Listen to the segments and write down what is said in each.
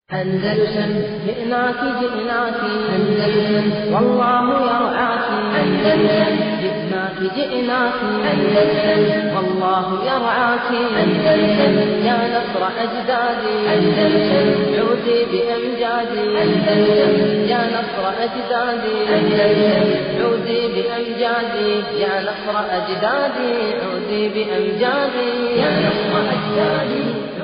أندلسن جئناك جئناك أندلسن والله يرعاك أندلسن جئناك جئناك أندلسن والله يرعاك أندلسن يا نصر أجدادي أندلسن عودي بأمجادي أندلسن يا نصر أجدادي أندلسن عودي بأمجادي يا نصر أجدادي عودي بأمجادي يا نصر أجدادي عودي بأمجادي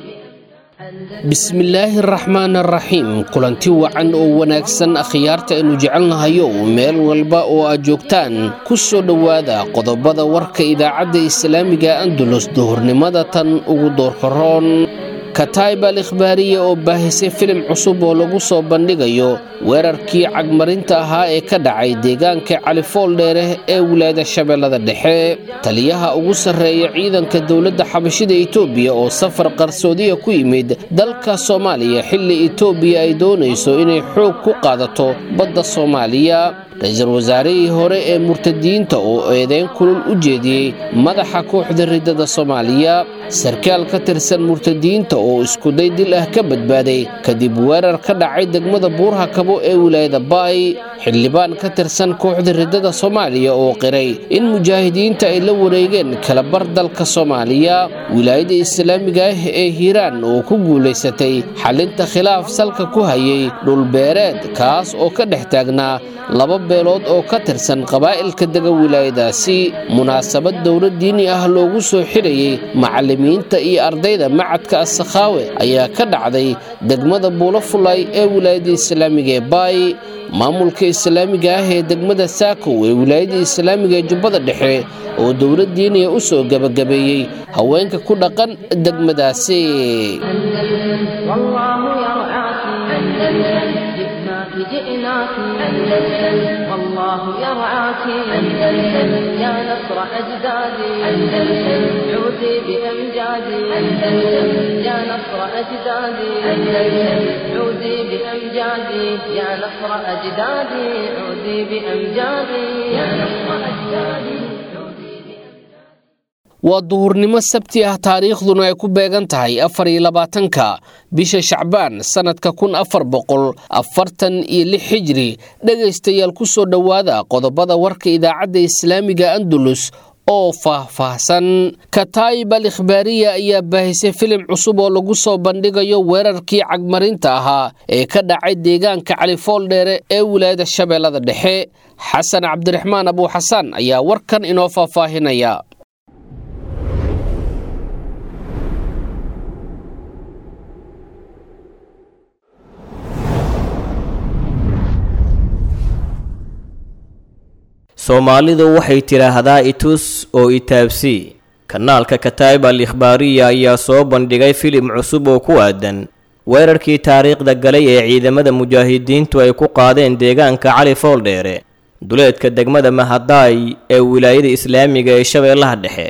bismillaahi araxmaan araxiim kulanti wacan oo wanaagsan akhyaarta aynu jecelnahayo meel walba oo aad joogtaan ku soo dhowaada qodobada warka idaacadda islaamiga andulus duhurnimada tan ugu doorkaroon kataib al ikhbaariya oo baahisay filim cusub oo lagu soo bandhigayo weerarkii cagmarinta ahaa ee ka dhacay deegaanka califooldheere ee wilaayada shabeellada dhexe taliyaha ugu sarreeya ciidanka dowladda xabashida etoobiya oo safar qarsoodiya ku yimid dalka soomaaliya xilli etoobiya ay doonayso inay xoog ku qaadato badda soomaaliya ra-iisul wasaarihii hore ee murtadiyiinta oo eedeyn kulul u jeediyey madaxa kooxda riddada soomaaliya sarkaal ka tirsan murtadiyiinta oo iskuday dil ah ka badbaaday kadib weerar ka dhacay degmada buurha kabo ee wilaayada baay xildhibaan ka tirsan kooxda riddada soomaaliya oo qiray in mujaahidiinta ay la wareegeen kalabar dalka soomaaliya wilaayada islaamiga ah ee hiiraan oo ku guulaysatay xalinta khilaaf salka ku hayay dhulbeereed kaas oo ka dhex taagnaa laba beelood oo ka tirsan qabaa'ilka dega wilaayadaasi munaasabad dowlad diini ah loogu soo xidhayey macallimiinta iyo ardayda macadka assakhaawe ayaa ka dhacday degmada buulafulay ee wilaayada islaamiga ee baay maamulka islaamiga ah ee degmada saakow ee wilaayada islaamiga ee jubbada dhexe oo dowlad diiniya u soo gebagabeeyey haweenka ku dhaqan degmadaasi أندلسن والله يرعاك أندلسن جئناك جئناك أندلسن والله يرعاك أندلسن يا نصر أجدادي أندلسن عودي بأمجادي أندلسن يا نصر أجدادي أندلسن عودي بأمجادي يا نصر أجدادي عودي بأمجادي يا نصر أجدادي عودي بأمجادي waa duhurnimo sabti ah taariikhduna ay ku beegan tahay afar iyo labaatanka bisha shacbaan sannadka kun afar boqol afartan iyo lix xijri dhegaystayaal ku soo dhowaada qodobada warka idaacadda islaamiga andalus oo faah-faahsan kataib al ikhbaariya ayaa baahisay filim cusub oo lagu soo bandhigayo weerarkii cagmarinta ahaa ee ka dhacay deegaanka califooldheere ee wilaayada shabeellada dhexe xasan cabdiraxmaan abuuxasaan ayaa warkan inoo faahfaahinaya soomaalidu waxay tidhaahdaa itus oo itaabsii kanaalka kataib al ikhbaariya ayaa soo bandhigay filim cusub oo ku aadan weerarkii taariikhda galay ee ciidamada mujaahidiintu ay ku qaadeen deegaanka cali fooldheere duleedka degmada mahadaay ee wilaayada islaamiga ee shabeellaha dhexe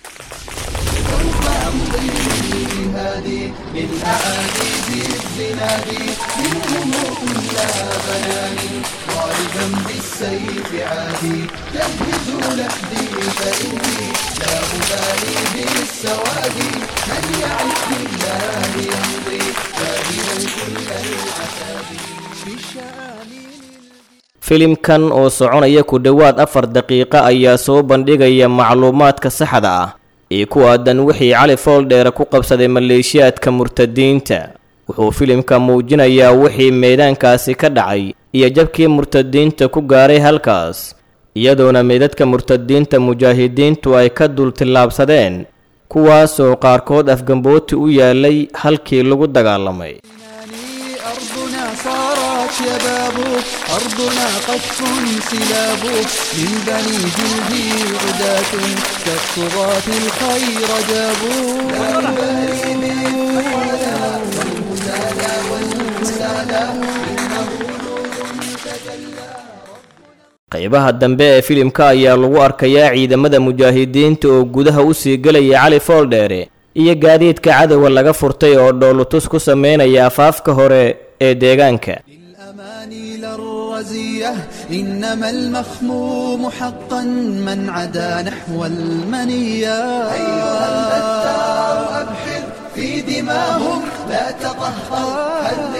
filimkan oo soconaya ku dhowaad afar daqiiqo ayaa soo bandhigaya macluumaadka saxda ah ee ku aadan wixii cali fooldheere ku qabsaday maleeshiyaadka murtadiinta wuxuu filimka muujinayaa wixii meedaankaasi ka dhacay iyo jabkii murtadiinta ku gaaray halkaas iyadoona meydadka murtadiinta mujaahidiintu ay ka dul tillaabsadeen kuwaasoo qaarkood afgambooti u yaalay halkii lagu dagaalamay أرضنا صارت شباب أرضنا قذف سلاب من بني جلدي عداة كالطغاة الخير جابوا qaybaha dambe ee filimka ayaa lagu arkayaa ciidamada mujaahidiinta oo gudaha u sii gelaya cali fooldheere iyo gaadiidka cadowga laga furtay oo dhoolutus ku sameynaya afaafka hore ee deegaanka الأماني للرزية إنما المخموم حقا من عدا نحو المنية أيها البتار أبحر في دماهم لا تطهر هل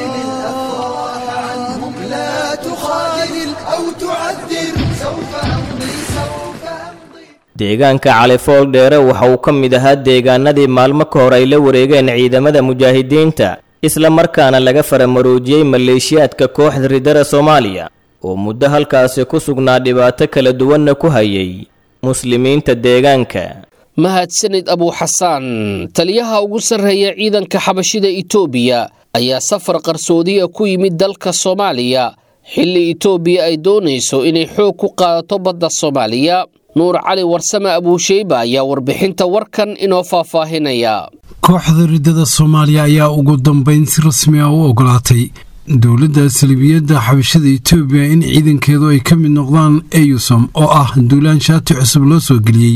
deegaanka califool dheere waxa uu ka mid ahaa deegaanadii maalmo ka hor ay la wareegeen ciidamada mujaahidiinta isla markaana laga faramaroojiyey maleeshiyaadka kooxda ridada soomaaliya oo muddo halkaasi ku sugnaa dhibaato kala duwanna ku hayay muslimiinta deegaanka mahadsanid abuuxasaan taliyaha ugu sarreeya ciidanka xabashida itoobiya ayaa safar qarsoodiya ku yimid dalka soomaaliya xilli itoobiya ay doonayso inay xoog ku qaadato badda soomaaliya nuur cali warsame abuusheyba ayaa warbixinta warkan inoo faahfaahinaya kooxda riddada soomaaliya ayaa ugu dambeyn si rasmi ah u ogolaatay dowladda salibiyadda xabashada itoobiya in ciidankeedu ay ka mid noqdaan eyusom oo ah duulaan shaati cusub loo soo geliyey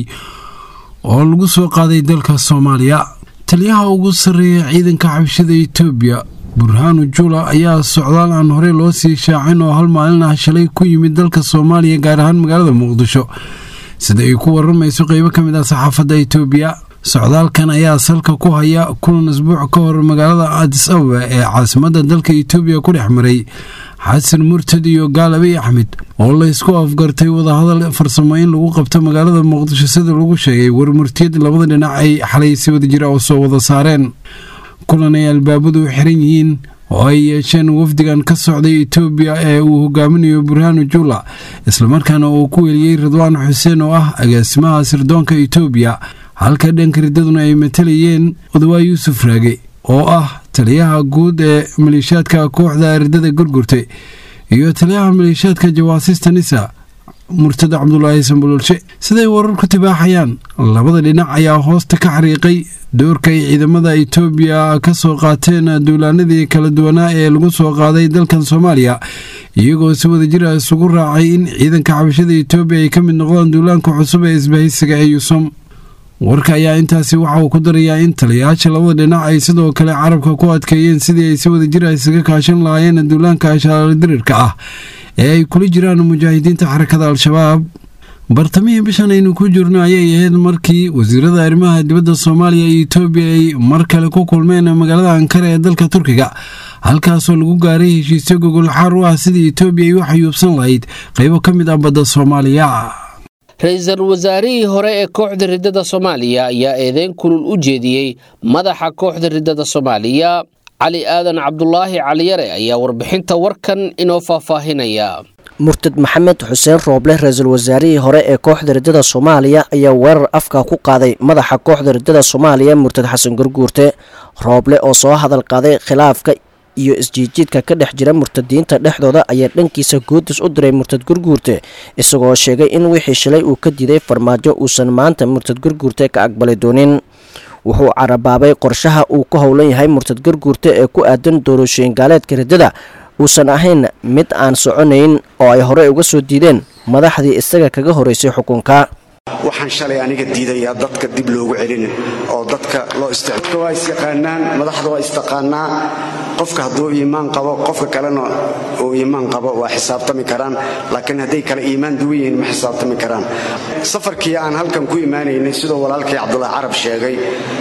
oo lagu soo qaaday dalka soomaaliya taliyaha ugu sarreeya ciidanka xabashada itoobiya burhaanu jula ayaa socdaal aan horey loo sii shaacin oo hal maalin ah shalay ku yimid dalka soomaaliya gaar ahaan magaalada muqdisho sida ay ku waramayso qeybo ka mid ah saxaafadda itoobiya socdaalkan ayaa salka ku haya kulan isbuuc ka hor magaalada adis ababa ee caasimadda dalka itoobiya ku dhex maray xasan murtad iyo gaalabiy axmed oo la ysku afgartay wadahadal farsamo in lagu qabto magaalada muqdisho sida lagu sheegay warmurtiyad labada dhinac ay xalay si wada jira oo soo wada saareen kulan ay albaabadu xiran yihiin oo ay yeesheen wafdigan ka socday itoobiya ee uu hogaaminayo burhaanu jula islamarkaana uu ku weliyey ridwaan xuseen oo ah agaasimaha sirdoonka itoobiya halka dhanka riddaduna ay matalayeen odawaa yuusuf raage oo ah taliyaha guud ee maleeshiyaadka kooxda riddada gurgurtay iyo taliyaha maleeshiyaadka jawaasista nisa murtada cabdulaahi sambololshe siday warar ku tibaaxayaan labada dhinac ayaa hoosta ka xariiqay doorka ay ciidamada itoobiya ka soo qaateen duulaanadii kala duwanaa ee lagu soo qaaday dalkan soomaaliya iyagoo si wada jira isugu raacay in ciidanka xabashada itoobiya ay ka mid noqdaan duulaanka cusub ee isbahaysiga ee yusom warka ayaa intaasi waxa uu ku darayaa in taliyayaasha labada dhinac ay sidoo kale carabka ku adkeeyeen sidii ay si wada jira isaga kaashan lahaayeen duulaanka ashaaladirirka ah ee ay kula jiraan mujaahidiinta xarakada al-shabaab bartamihii bishan aynu ku jirno ayay ahayd markii wasiirada arrimaha dibadda soomaaliya iyo itoobiya ay mar kale ku kulmeen magaalada ankara ee dalka turkiga halkaasoo lagu gaaray heshiisyo gogol xaar u ah sidii itoobiya ay u xayuubsan lahayd qaybo ka mid ah badda soomaaliya ra-iisul wasaarihii hore ee kooxda riddada soomaaliya ayaa eedeyn kulul u jeediyey madaxa kooxda riddada soomaaliya cali aadan cabdulaahi caliyare ayaa warbixinta warkan inoo faahfaahinaya murtad maxamed xuseen rooble ra-iisul wasaarihii hore ee kooxda riddada soomaaliya ayaa weerar afka ku qaaday madaxa kooxda riddada soomaaliya murtad xasan gurguurte rooble oo soo hadal qaaday khilaafka iyo isjiidjiidka ka dhex jira murtadiinta dhexdooda ayaa dhankiisa goodis u diray murtad gurguurte isagoo sheegay in wixii shalay uu ka diiday farmaajo uusan maanta murtad gurguurte ka aqbali doonin wuxuu carabaabay qorshaha uu ku howlan yahay murtad gurguurte ee ku aadan doorashooyin gaaleedka riddada uusan ahayn mid aan soconayn oo ay horey uga soo diideen madaxdii isaga kaga horeysay xukunka waxaan shalay aniga diidayaa dadka dib loogu celinin oo dadka loo isticmaal waa isyaqaanaan madaxda waa istaqaanaa qofka hadduu iimaan qabo qofka kalena uu iimaan qabo waa xisaabtami karaan laakiin hadday kale iimaan duwan yihiin ma xisaabtami karaan safarkii aan halkan ku imaanaynay sidoo walaalkii cabdulaahi carab sheegay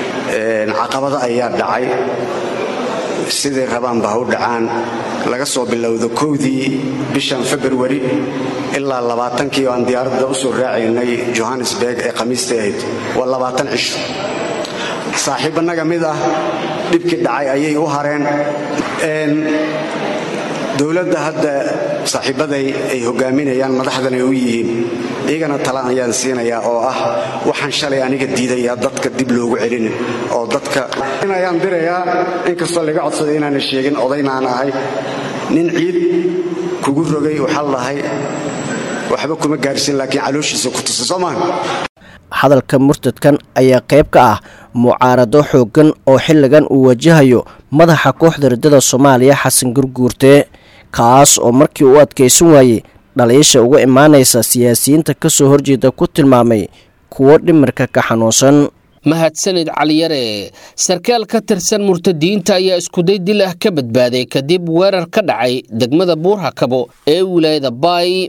caqabado ayaa dhacay siday rabaanba ha u dhacaan laga soo bilowdo kowdii bishan februari ilaa labaatankii oo aan diyaaradda u soo raacaynay johannesburg ee khamiista ahayd waa labaatan cisho saaxiibbanaga mid ah dhibkii dhacay ayay u hareen dowladda hadda saaxiibbaday ay hogaaminayaan madaxdan ay u yihiin iyagana tala ayaan siinayaa oo ah waxaan shalay aniga diidayaa dadka dib loogu celinin oo dadka ayaan dirayaa inkastoo laga codsaday inaana sheegin odaynaan ahay nin ciid kugu rogay waxaa lahay waxba kuma gaarsin laakiin calooshiisa ku tusa soomaan hadalka murtadkan ayaa qayb ka ah mucaarado xooggan oo xilligan uu wajahayo madaxa kooxda riddada soomaaliya xasan gurguurte kaas oo markii uu adkaysan waayey dhaliisha uga imaanaysa siyaasiyiinta ka soo horjeeda ku tilmaamay kuwo dhimirka ka xanuunsan mahadsanid caliyare sarkaal ka tirsan murtadiinta ayaa iskuday dil ah ka badbaaday kadib weerar ka dhacay degmada buurhakabo ee wilaayada baay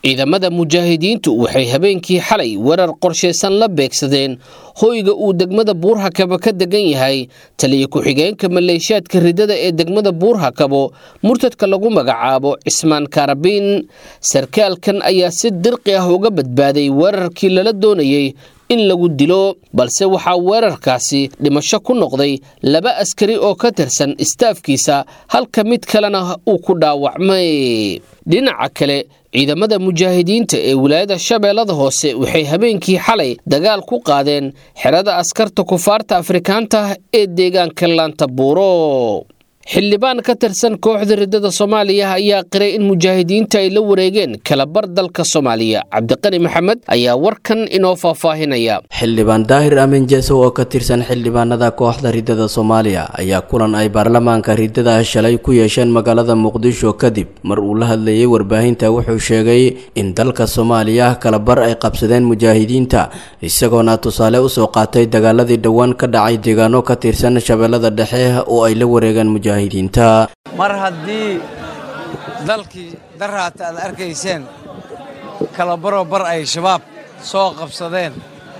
ciidamada mujaahidiintu waxay habeenkii xalay weerar qorshaysan la beegsadeen hoyga uu degmada buurhakabo ka degan yahay taliya ku-xigeenka maleeshiyaadka ridada ee degmada buurhakabo murtadka lagu magacaabo cismaan kaarabiin sarkaalkan ayaa si dirqi ah uga badbaaday weerarkii lala doonayey in lagu dilo balse waxaa weerarkaasi dhimasho ku noqday laba askari oo ka tirsan istaafkiisa halka mid kalena uu ku dhaawacmay dhinaca kale ciidamada mujaahidiinta ee wilaayada shabeellada hoose waxay habeenkii xalay dagaal ku qaadeen xerada askarta kufaarta afrikaanta ee deegaanka laanta buuro xildhibaan ka tirsan kooxda ridada soomaaliya ayaa qiray in mujaahidiinta ay la wareegeen kalabar dalka soomaaliya cabdiqani maxamed ayaa warkan inoo faahfaahinaya xildhibaan daahir aamin jeesow oo ka tirsan xildhibaanada kooxda ridada soomaaliya ayaa kulan ay baarlamaanka ridada shalay ku yeesheen magaalada muqdisho kadib mar uu la hadlayay warbaahinta wuxuu sheegay in dalka soomaaliya kalabar ay qabsadeen mujaahidiinta isagoona tusaale usoo qaatay dagaaladii dhowaan ka dhacay deegaano ka tirsan shabeellada dhexe oo ay la wareegeen mar haddii dalkii daraata aad arkayseen kalabaro bar ay shabaab soo qabsadeen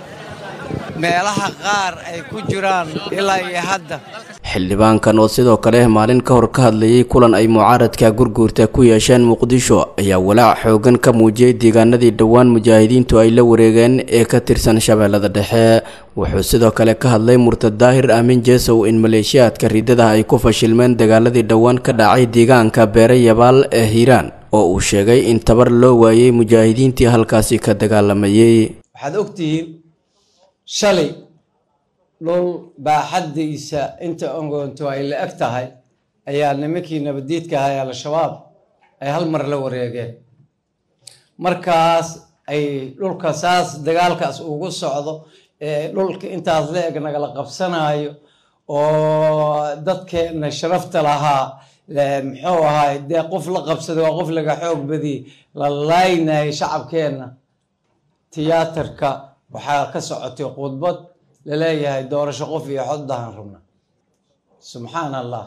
meelaha qaar ay ku jiraan ilaa iyo hadda xildhibaankan oo sidoo kale maalin ka hor ka hadlayay kulan ay mucaaradka gurguurta ku yeesheen muqdisho ayaa walaac xoogan ka muujiyey deegaanadii dhowaan mujaahidiintu ay la wareegeen ee ka tirsan shabeellada dhexe wuxuu sidoo kale ka hadlay murtad daahir aamin jeesow in maleeshiyaadka ridadaha ay ku fashilmeen dagaaladii dhowaan ka dhacay deegaanka beere yabaal ee hiiraan oo uu sheegay in tabar loo waayey mujaahidiintii halkaasi ka dagaalamayey waxaad ogtihiin shalay dhul baaxaddiisa inta ongoonto ay la eg tahay ayaa nimankii nabaddiidka ahaa ee al-shabaab ay hal mar la wareegeen markaas ay dhulka saas dagaalkaas ugu socdo ee dhulka intaas la eg nagala qabsanayo oo dadkeenna sharafta lahaa muxuu ahaay dee qof la qabsaday waa qof laga xoog badiyey la laynayay shacabkeenna tiyaatarka waxaa ka socotay khudbad laleeyahay doorasho qof iyo xoddahan rabna subxaan allah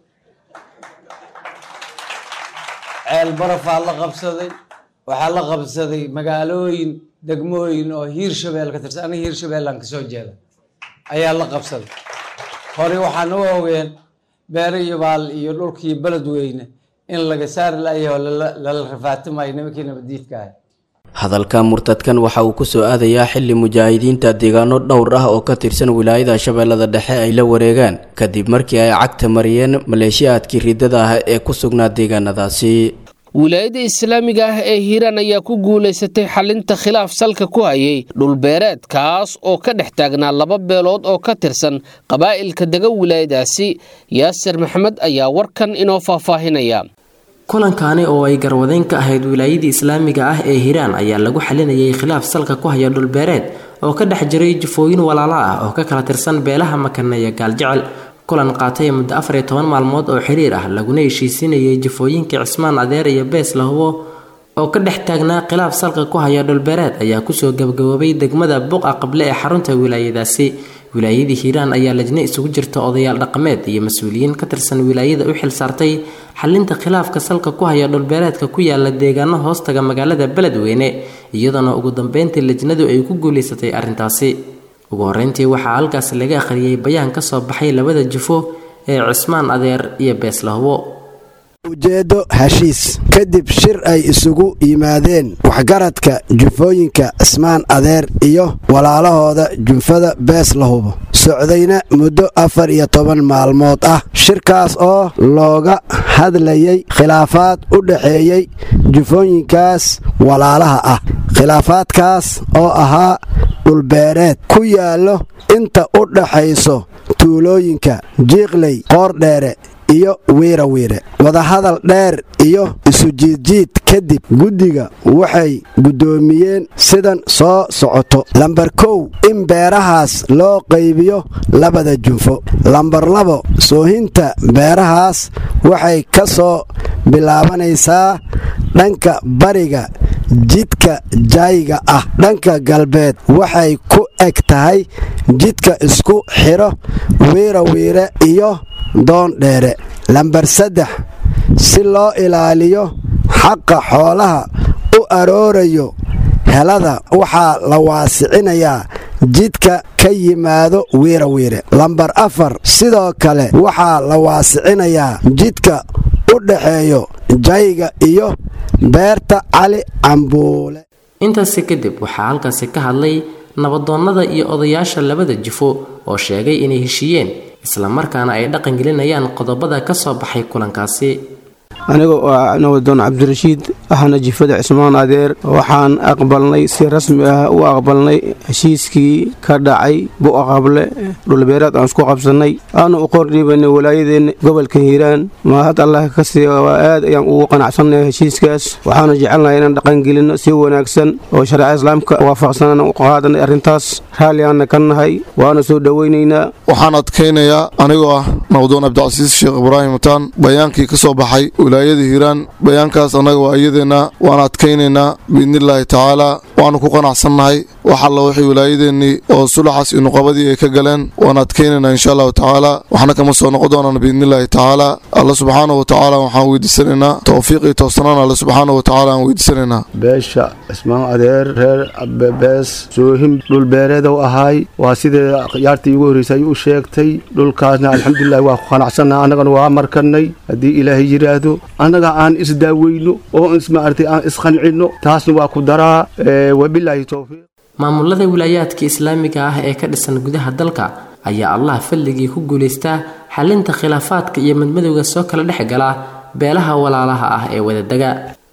ceel barafaa la qabsaday waxaa la qabsaday magaalooyin degmooyin oo hiir shabeel ka tirsan aniga hiir shabeellaan kasoo jeeda ayaa la qabsaday hore waxaan u ogeen beere yabaal iyo dhulkii beledweyne in laga saari layaho lala rafaatimayo nimankii nabaddiidka ahay hadalka murtadkan waxa uu kusoo aadayaa xili mujaahidiinta deegaano dhowr ah oo ka tirsan wilaayada shabeellada dhexe ay la wareegaan kadib markii ay cagta mariyeen maleeshiyaadkii ridada ah ee ku sugnaa deegaanadaasi wilaayada islaamiga ah ee hiiraan ayaa ku guulaysatay xalinta khilaaf salka ku hayay dhulbeereed kaas oo ka dhex taagnaa laba beelood oo ka tirsan qabaa'ilka dega wilaayadaasi yaasir maxamed ayaa warkan inoo faahfaahinaya kulankaani oo ay garwadeyn ka ahayd wilaayadii islaamiga ah ee hiiraan ayaa lagu xalinayay khilaaf salka ku haya dhulbeereed oo ka dhex jiray jufooyin walaalo ah oo ka kala tirsan beelaha makane iyo gaaljecel kulan qaatay muddo afar iyo toban maalmood oo xiriir ah laguna heshiisinayay jufooyinkii cismaan adeer iyo bees lahubo oo ka dhex taagnaa khilaaf salka ku haya dhulbeereed ayaa kusoo gabagaboobay degmada buqa qable ee xarunta wilaayadaasi wilaayadii hiiraan ayaa lajne isugu jirta odayaal dhaqameed iyo mas-uuliyiin ka tirsan wilaayada u xil saartay xalinta khilaafka salka ku haya dhulbeereedka ku yaala deegaano hoostaga magaalada beledweyne iyadoona ugu dambeyntii lajnadu ay ku guulaysatay arrintaasi ugu horeyntii waxaa halkaas laga akhriyey bayaan ka soo baxay labada jufo ee cismaan adeer iyo beeslahubo ujeeddo heshiis kadib shir ay isugu yimaadeen waxgaradka jufooyinka cismaan adeer iyo walaalahooda junfada bees lahubo socdayna muddo afar iyo toban maalmood ah shirkaas oo looga hadlayay khilaafaad u dhaxeeyey jufooyinkaas walaalaha ah khilaafaadkaas oo ahaa dhulbeereed ku yaallo inta u dhaxayso tuulooyinka jiiqley qoordheere iyo wiirawiire wadahadal dheer iyo isujiidjiid kadib guddiga waxay guddoomiyeen sidan soo socoto lambar kow in beerahaas loo qaybiyo labada junfo lambar labo soohinta beerahaas waxay ka soo bilaabanaysaa dhanka bariga jidka jaayiga ah dhanka galbeed waxay ku eg tahay jidka isku xidho wiirawiire iyo doon dheere lambar saddex si loo ilaaliyo xaqa xoolaha u aroorayo helada waxaa la waasicinayaa jidka ka yimaado wiirawiire lambar afar sidoo kale waxaa la waasicinayaa jidka u dhaxeeyo jayga iyo beerta cali cambuule intaasi kadib waxaa halkaasi ka hadlay nabadoonnada iyo odayaasha labada jifo oo sheegay inay heshiiyeen islamarkaana ay dhaqan gelinayaan qodobada ka soo baxay kulankaasi aniga oo ah nabadoon cabdirashiid ahna jifada cismaan adeer waxaan aqbalnay si rasmi ah u aqbalnay heshiiskii ka dhacay bu'aqable dhulbeeraad aan isku qabsannay aanu u qordhiibanay walaayadeenna gobolka hiiraan mahad allah ka sii waa aad ayaan ugu qanacsannahay heshiiskaas waxaanu jecelnahay inaan dhaqangelinno si wanaagsan oo shareeca islaamka waafaqsanaan u qaadanay arrintaas raalliaanna ka nahay waana soo dhowaynaynaa waxaan adkaynayaa anigoo ah nabadoon cabdicasiis sheekh ibraahim mutaan bayaankii ka soo baxay wilaayada hiiraan bayaankaas annaga waa iyadeenna waan adkaynaynaa biidnillaahi tacaalaa waannu ku qanacsannahay wax alla wixii wilaayadeennii oo sulaxaas iyo nuqabadii ay ka galeen waan adkaynaynaa insha allahu tacaala waxna kama soo noqon doonaan biidnillaahi tacaalaa alla subxaanahu wa tacaala waxaan weydiisanaynaa towfiiq iyo towsanaan alle subxaanahu wa tacaala aan weydiisanaynaa beesha cismaan adeer reer bees soohim dhulbeereedow ahaay waa sidee yaartii ugu horreysay ayuu u sheegtay dhulkaasna alxamdulilahi waa ku qanacsannaha annagana waa markanay haddii ilaahay yidhaahdo annaga aan isdaaweyno oo ismaartay aan isqancinno taasna waa ku daraa wabilaahi towfiiq maamulada wilaayaadka islaamiga ah ee ka dhisan gudaha dalka ayaa allah fadligii ku guulaystaa xalinta khilaafaadka iyo madmadowga soo kala dhex gala beelaha walaalaha ah ee wadadega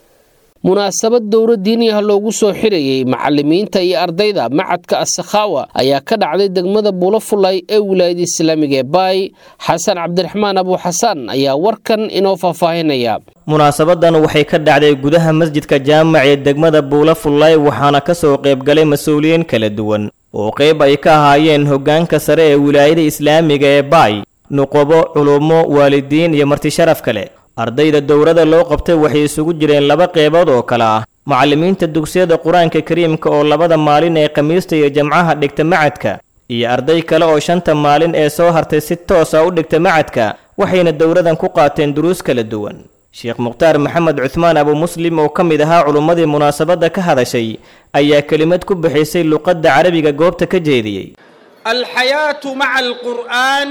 munaasabad dowro diini ah loogu soo xirayey macalimiinta iyo ardayda macadka asakhaawa ayaa ka dhacday degmada buulafulay ee wilaayada islaamiga ee baay xasan cabdiraxmaan abuuxasaan ayaa warkan inoo faahfaahinaya munaasabadan waxay ka dhacday gudaha masjidka jaamac ee degmada buulafulay waxaana ka soo qaybgalay mas-uuliyiin kala duwan oo qayb ay ka ahaayeen hoggaanka sare ee wilaayada islaamiga ee baay nuqobo culummo waalidiin iyo marti sharaf kale ardayda dowrada loo qabtay waxay isugu jireen laba qeybood oo kale ah macallimiinta dugsiyada qur-aanka kariimka oo labada maalin ee khamiista iyo jamcaha dhigta macadka iyo arday kale oo shanta maalin ee soo hartay si toosa u dhigta macadka waxayna dowradan ku qaateen duruus kala duwan sheekh mukhtaar maxamed cuhmaan abu muslim oo ka mid ahaa culummadii munaasabadda ka hadashay ayaa kelimad ku bixisay luqadda carabiga goobta ka jeediyey alxayaatu maca alqur'aan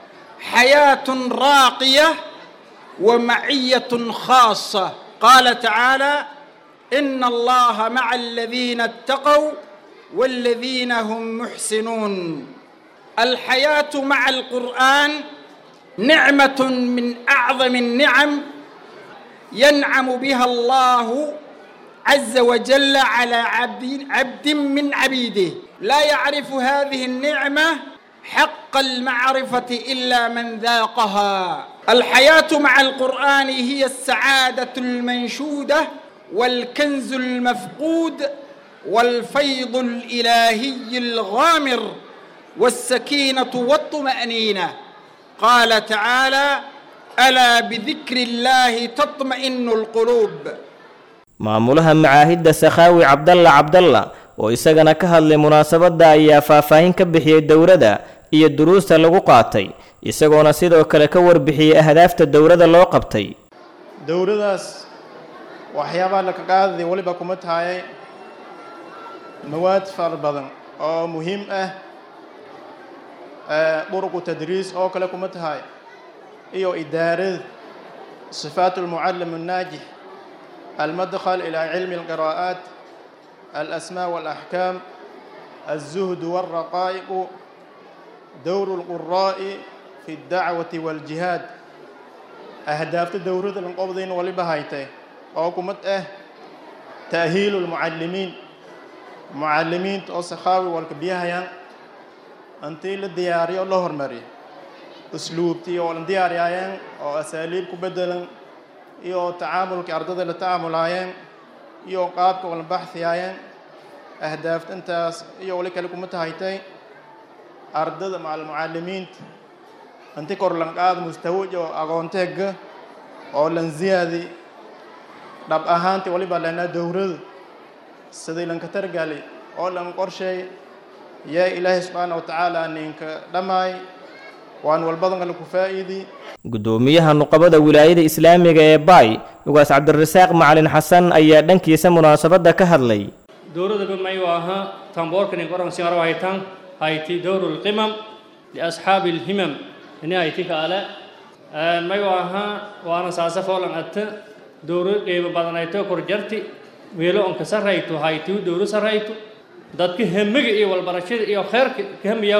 xayaatun raaqiya ومعية خاصة قال تعالى إن الله مع الذين اتقوا والذين هم محسنون الحياة مع القرآن نعمة من أعظم النعم ينعم بها الله عز وجل على عبد, عبد من عبيده لا يعرف هذه النعمة حق المعرفة إلا من ذاقها الحياة مع القرآن هي السعادة المنشودة والكنز المفقود والفيض الإلهي الغامر والسكينة والطمأنينة قال تعالى ألا بذكر الله تطمئن القلوب maamulaha macaahidda sakhaawi cabdalla cabdalla oo isagana ka hadlay munaasabadda ayaa faahfaahin ka bixiyey dowladda iyo duruusta lagu qaatay isagoona sidoo kale ka warbixiyey ahdaafta dowladda loo qabtay dowladaas waxyaabaha laka qaadaday weliba kuma tahay mawaad fara badan oo muhiim ah duruqu tadriis oo kale kuma tahay iyo idaarada sifaat almucallim الnaajix المدخل إلى علم القراءات الأسماء والأحكام الزهد والرقائق دور القراء في الدعوة والجهاد أهداف الدورة القبضين ولبهايته وكمت أه تأهيل المعلمين معلمين أسخاوي والكبيهيان أنتي للدياري الله هرمري أسلوبتي والدياريين أو أساليب كبدلا iyo tacaamulkii ardada la tacaamulaayeen iyo qaabka wala baxhiyaayeen ahdaafta intaas iyo wali kale kuma tahaytay ardada macal mucalimiinta inti kor lan qaad mustawaj oo aqoonteega oo lan ziyaadi dhab ahaantii waliba lanaa dowrada sidii lanka targali oo lan qorsheey yaa ilaahay subxaana wa tacaala ninka dhammaay waan walbadan kale ku faa'iidi gudoomiyaha nuqabada wilaayada islaamiga ee baay ugaas cabdirasaaq macalin xasan ayaa dhankiisa munaasabadda ka hadlay dowladaba mayu ahaa tamboorkani qoran singaro haytan hayti dowru lqimam liasxaabi lhimam ini hayti kaale mayu ahaa waana saasa foolan atta dowro qiimo badanayto korjarti weelo onka sarrayto haytiu dowro sarrayto dadka hemiga iyo walbarashada iyo kheerka kahamiyaw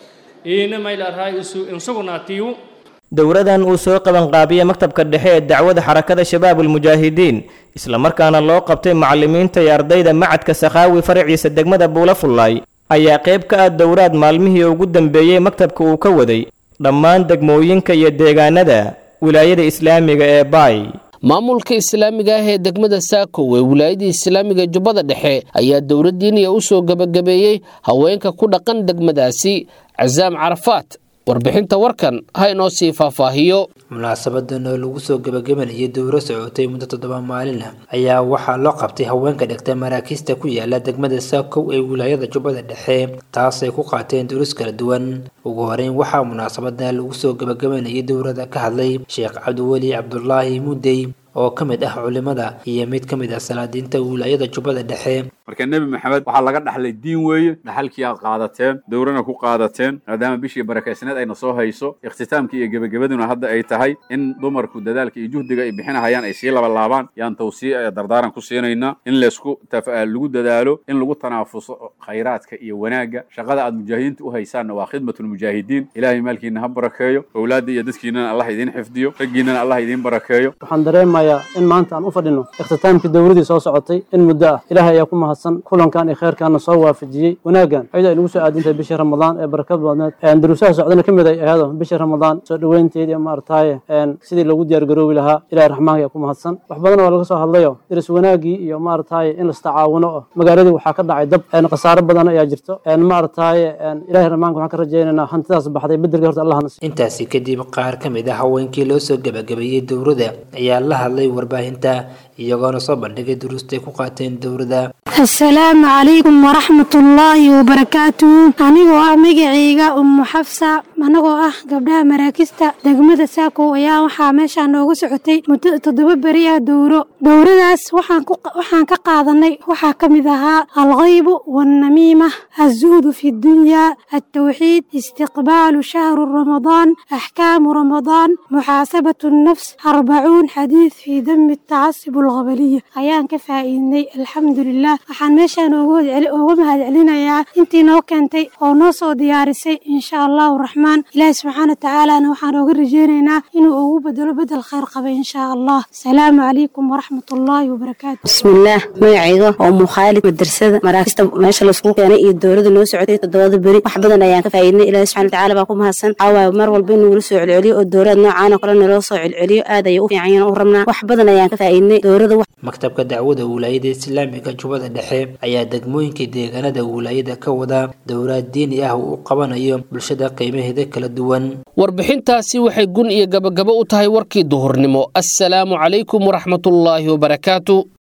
iina mayl arhay isu insugunaatiyu dowradan uu soo qabanqaabiyey maktabka dhexe ee dacwada xarakada shabaabulmujaahidiin islamarkaana loo qabtay macallimiinta iyo ardayda macadka sakhaawi faraciisa degmada buula fullaay ayaa qayb ka ah dowraad maalmihii ugu dambeeyey maktabka uu ka waday dhammaan degmooyinka iyo deegaanada wilaayada islaamiga ee baay maamulka islaamiga ah ee degmada saakow ee wilaayada islaamiga jubbada dhexe ayaa dowladdiiniya u soo gebagabeeyey haweenka ku dhaqan degmadaasi casaam carafaat warbixinta warkan ha inoo sii faahfaahiyo munaasabadan oo lagu soo gebagabanayay dowro socotay muddo toddoba maalin ah ayaa waxaa loo qabtay haweenka dhigta maraakiista ku yaala degmada saakow ee wilaayada jubbada dhexe taasay ku qaateen duruus kala duwan ugu horeyn waxaa munaasabadan lagu soo gebagabanayay dowrada ka hadlay sheekh cabdiweli cabdulaahi mudey oo ka mid ah culimada iyo mid ka mid ah salaadiinta wilaayada jubbada dhexe marka nebi maxamed waxaa laga dhaxlay diin weeye dhaxalkii aad qaadateen dowrana ku qaadateen maadaama bishii barakaysneed ayna soo hayso ikhtitaamkii iyo gebagabaduna hadda ay tahay in dumarku dadaalka iyo juhdiga ay bixinahayaan ay sii labalaabaan yaan tawsiic ee dardaaran ku siinaynaa in laysku lagu dadaalo in lagu tanaafuso khayraadka iyo wanaagga shaqada aad mujaahidiinta u haysaanna waa khidmatulmujaahidiin ilaahay maalkiina ha barakeeyo owlaadda iyo dadkiinana allah idiin xifdiyo raggiinana allah idiin barakeeyo waxaan dareemayaa in maanta aan u fadhino ikhtitaamkii dowladii soo socotay in muddo ah ilaahay ayaa ku mahadsan kulankan iyo kheyrkaana soo waafajiyey wanaaggan ayada ay nagu soo aadintahay bishii ramadaan ee barakad badneed daruusaha socdana ka mid ay ahado bishii ramadaan soo dhoweynteedii maartaaye sidii loogu diyaargaroobi lahaa ilahay raxmaanka ayaa ku mahadsan wax badan waa laga soo hadlayo diris wanaagii iyo maartaaye in lastacaawuno oh magaaladii waxaa ka dhacay dab khasaaro badan ayaa jirto maartaaye ilahay raxmaanka waxaan ka rajaynaynaa hantidaas baxday bedelka horta allah nasiiyo intaasi kadib qaar ka mid ah haweenkii loo soo gebagabeeyey dowrada ayaa la hadlay warbaahinta iyagoona soo bandhigay duruustay ku qaateen dowrada asalaamu calaykum waraxmatullaahi wabarakaatuhu anigoo ah magacayga ummu xafsa anagoo ah gabdhaha maraakista degmada saakow ayaa waxaa meeshaa noogu socotay muddo toddoba beri ah dowro dowradaas waxaan ka qaadanay waxaa ka mid ahaa alkhaybu waalnamiima azuhdu fi dunyaa altawxiid istiqbaalu shahru ramadaan axkaamu ramadaan muxaasabatu nnafs arbacuun xadiid fii dami tacasub alqabaliya ayaan ka faa'iidnay alxamdulilah waxaan meeshaan ooga mahad celinayaa intii noo keentay oo noo soo diyaarisay insha allahu raxmaan ilaahi subxaana watacaalana waxaan ooga rajeynaynaa inuu ugu bedelo bedel khayr qaba insha allah asalaamu calaykum waraxmatullaahi wabarakaatu bismillaah magacayga oo mukhaalid madrasada maraakista meesha laisku keenay iyo dowlada noo socotay toddobada beri wax badan ayaan ka faa'iidnay ilaahi subxana watacaala baa ku mahadsan caawaay mar walba in nagula soo celceliyo oo dowlad noocaan oo kale naloo soo celceliyo aad ayay u fiican yihiin u rabnaa wax badan ayaan ka faa'iidnay dowlada maktabka dacwada wilaayada islaamiga jubbada dhexe ayaa degmooyinka deegaanada wilaayada ka wada dowlaad diini ah uu qabanayo bulshada qiimaheeda kala duwan warbixintaasi waxay gun iyo gabagabo u tahay warkii duhurnimo assalaamu calaykum waraxmatullaahi wabarakaatu